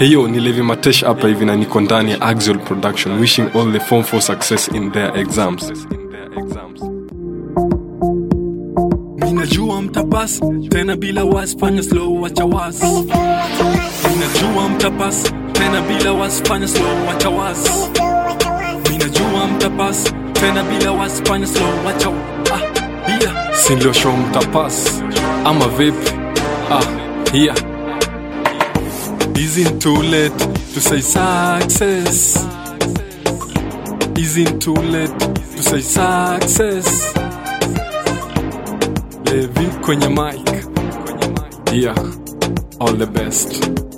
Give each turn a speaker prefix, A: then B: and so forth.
A: heyo ni levi matesh hapa hivi na niko ndani ya axial production wishing all the form for success in their exams
B: minajua mtapas tena bila wasi fanya slow wacha wasi minajua mtapas tena bila wasi fanya slow wacha wasi minajua mtapas tena bila wasi fanya slow wacha ah, yeah.
A: sindioshow mtapas ama vipi ah, here isn't too late to say success isn't too late to say success levi kwenye mic yeah all the best